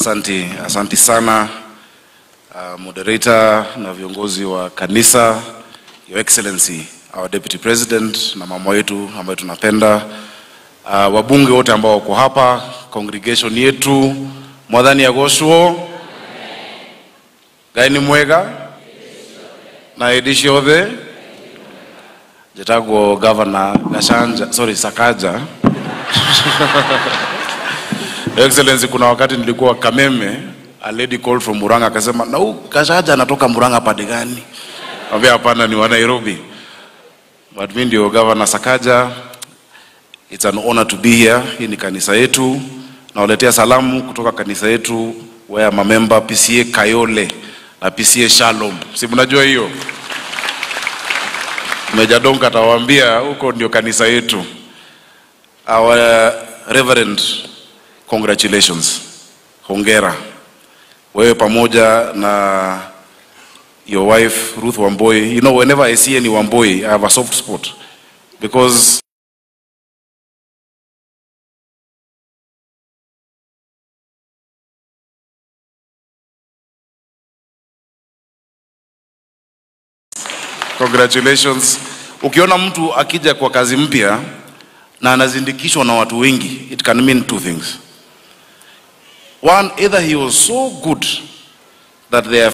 Asanti, asanti sana uh, moderator na viongozi wa kanisa, Your Excellency our Deputy President na mama wetu ambaye tunapenda, uh, wabunge wote ambao wako hapa, congregation yetu, mwadhani agocwo Ngai ni mwega na edishi othe njĩtagwo governor Gachanja, sorry Sakaja Your Excellency, kuna wakati nilikuwa Kameme, a lady called from Murang'a akasema, na huyu Gachanja anatoka Murang'a pande gani? Ambia hapana, ni wa Nairobi. But mimi ndio Governor Sakaja. It's an honor to be here. Hii ni kanisa yetu. Nawaletea salamu kutoka kanisa yetu where my member PCA Kayole na PCA Shalom. Si mnajua hiyo? Meja Donka atawaambia huko ndio kanisa yetu. Our Reverend, congratulations. Hongera. Wewe pamoja na your wife Ruth Wamboi. You know, whenever I see any Wamboi, I have a soft spot because congratulations. Ukiona mtu akija kwa kazi mpya na anazindikishwa na watu wengi, it can mean two things. One, either he was so good that they are